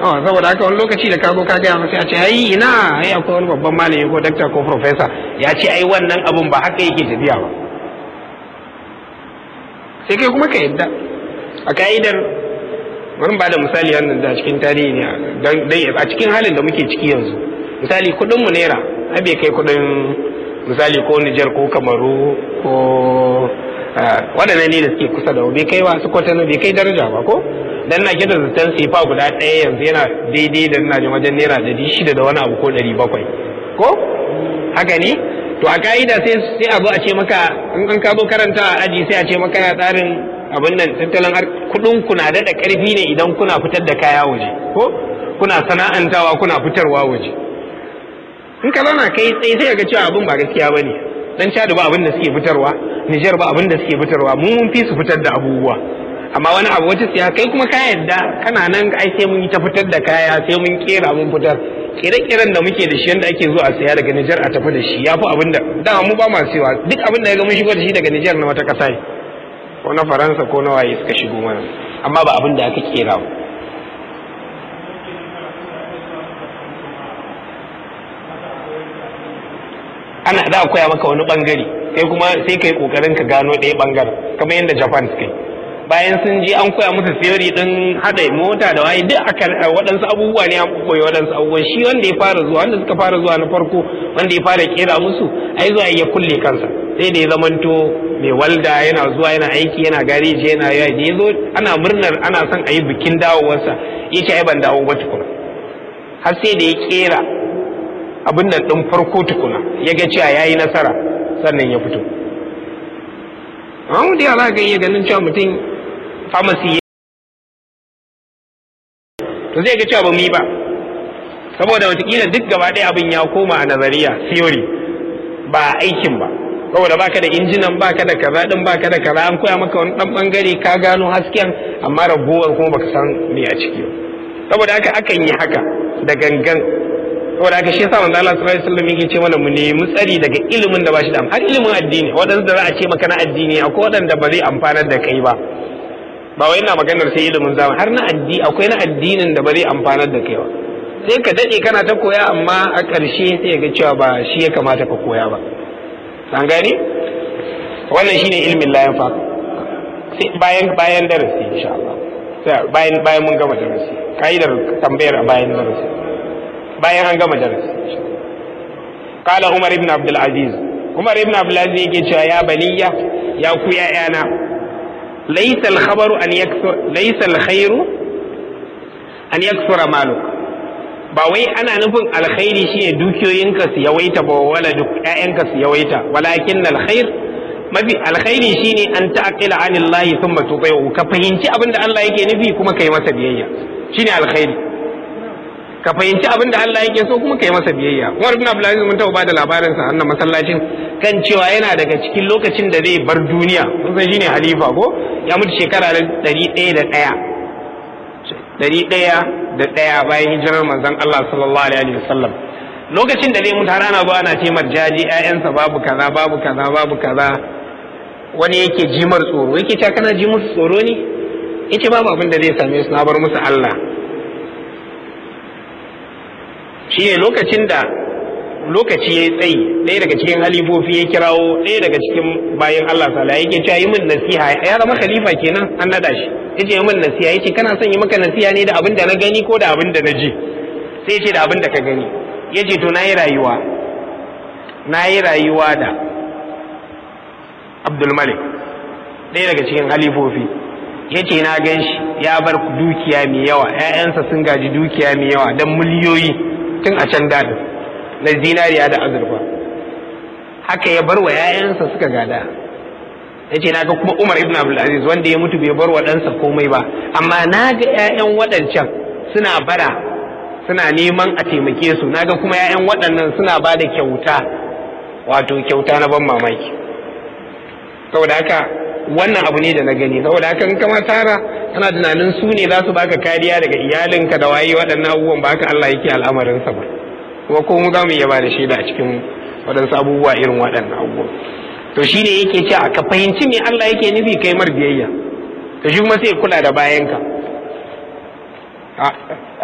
oh saboda haka wani lokaci da ka zo ka gaya masa ya ce ai ina ai akwai wani babban malami ko dakta ko professor ya ce ai wannan abun ba haka yake tafiya ba sai kai kuma ka yadda a ka'idar bari ba da misali wannan da cikin tarihi ne a cikin halin da muke ciki yanzu misali kudin mu naira ai bai kai kudin misali ko Nijar ko Kamaru ko waɗannan ne da suke kusa da bai kai wasu kwatano bai kai daraja ba ko dan na kida zaton sifa guda ɗaya yanzu yana daidai da ina jin wajen naira ɗari shida da wani abu ko ɗari bakwai ko haka ne to a ka'ida sai sai a zo a ce maka in an ka zo karanta a aji sai a ce maka ya tsarin abin nan tattalin kuɗin ku na daɗa ƙarfi ne idan kuna fitar da kaya waje ko kuna sana'antawa kuna fitarwa waje in ka zauna kai tsaye sai ga cewa abin ba gaskiya bane dan Chad ba abin da suke fitarwa Niger ba abin da suke fitarwa mu mun fi su fitar da abubuwa amma wani abu wata siya kai kuma ka yadda kana nan ai sai mun yi ta fitar da kaya sai mun kera mun fitar kire-kiren da muke da shi yanda ake zuwa a saya daga Niger a tafi da shi yafi abin da dama mu ba ma siwa duk abin da ya ga mun shigo da shi daga Niger na wata kasa ne ko na Faransa ko na waye suka shigo mana amma ba abin da aka kera ba ana za a koya maka wani bangare kai kuma sai kai kokarin ka gano ɗaya bangaren kamar yadda japan suka yi bayan sun je an koya musu theory din hada mota da waye duk aka waɗansu abubuwa ne an koyi waɗansu abubuwa shi wanda ya fara zuwa wanda suka fara zuwa na farko wanda ya fara kera musu ai zuwa ya kulle kansa sai da ya zamanto mai walda yana zuwa yana aiki yana gareji yana yayi da ya zo ana murnar ana son a yi bikin dawowarsa ya ce ai ban dawo ba tukuna har sai da ya kera abin nan ɗin farko tukuna ya ga cewa ya yi nasara sannan ya fito amma da yara ga iya ganin cewa mutum famasi to zai ga cewa ba mu yi ba saboda watakila duk gaba ɗaya abin ya koma a nazariya theory ba aikin ba saboda baka da injinan baka da kaza din baka da kaza an koya maka wani dan bangare ka gano hasken amma ragowar kuma baka san me a ciki saboda haka akan yi haka da gangan saboda haka shi yasa manzo Allah sallallahu alaihi wasallam yake ce mana mu nemi tsari daga ilimin da ba shi da har ilimin addini waɗanda da za a ce maka na addini akwai waɗanda ba zai amfanar da kai ba ba wai ina maganar sai ilimin zamani har na addini akwai na addinin da ba zai amfanar da kai ba sai ka dade kana ta koya amma a ƙarshe sai ga cewa ba shi ya kamata ka koya ba an gane wannan shine ilmin layan fa sai bayan bayan darasi insha Allah bayan bayan mun gama darasi kaidar tambayar a bayan darasi bayan an gama darasi kala umar ibn abdul aziz umar ibn abdul aziz yake cewa ya baniya ya ku ya'yana laysa al khabaru an yakthur laysa al khairu an yakthura maluk ba wai ana nufin alkhairi shine dukiyoyinka su yawaita ba wala duk ƴaƴanka su yawaita walakin alkhair mafi alkhairi shine an ta'qila anillahi thumma tuti'u ka fahimci abin da Allah yake nufi kuma kai masa biyayya shine alkhairi ka fahimci abin da Allah yake so kuma kai masa biyayya Umar ibn Abdul Aziz mun taɓa bada labarin sa annan masallacin kan cewa yana daga cikin lokacin da zai bar duniya kun san shine halifa ko ya mutu shekara da ɗari ɗaya da ɗaya ɗari ɗaya da ɗaya bayan hijirar manzon Allah sallallahu alaihi wasallam lokacin da zai mutu har ana zuwa ana ce marjaji ƴaƴansa babu kaza babu kaza babu kaza wani yake jimar tsoro yake cewa kana ji musu tsoro ne yace babu abin da zai same su na bar musu Allah shi ne lokacin da lokaci ya yi tsayi ɗaya daga cikin halifofi ya kirawo ɗaya daga cikin bayan Allah sala yake cewa yi min nasiha ya zama khalifa kenan an nada shi yace yi min nasiha yace kana son yi maka nasiha ne da abin da na gani ko da abin da na ji sai yace da abin da ka gani yace to nayi rayuwa nayi rayuwa da Abdul Malik ɗaya daga cikin halifofi yace na gan shi ya bar dukiya mai yawa ƴaƴansa sun gaji dukiya mai yawa dan miliyoyi tun a can daɗin na zinariya da azurfa haka ya bar wa ‘ya'yansa suka gada ya ce naga kuma umar ibn abdulaziz wanda ya mutu bai bar wa ɗansa komai ba amma na ga ‘ya'yan waɗancan suna bara suna neman a taimake su naga kuma ‘ya'yan waɗannan suna ba da kyauta wato kyauta na ban mamaki saboda haka wannan abu ne da na gani saboda haka in kama tara kana tunanin su ne za su baka kariya daga iyalinka da waye waɗannan abubuwan ba haka Allah yake al'amarinsa ba kuma ko mu za mu iya ba da shaida a cikin waɗansu abubuwa irin waɗannan abubuwa to shi ne yake cewa ka fahimci me Allah yake nufi kai mar biyayya to shi kuma sai kula da bayanka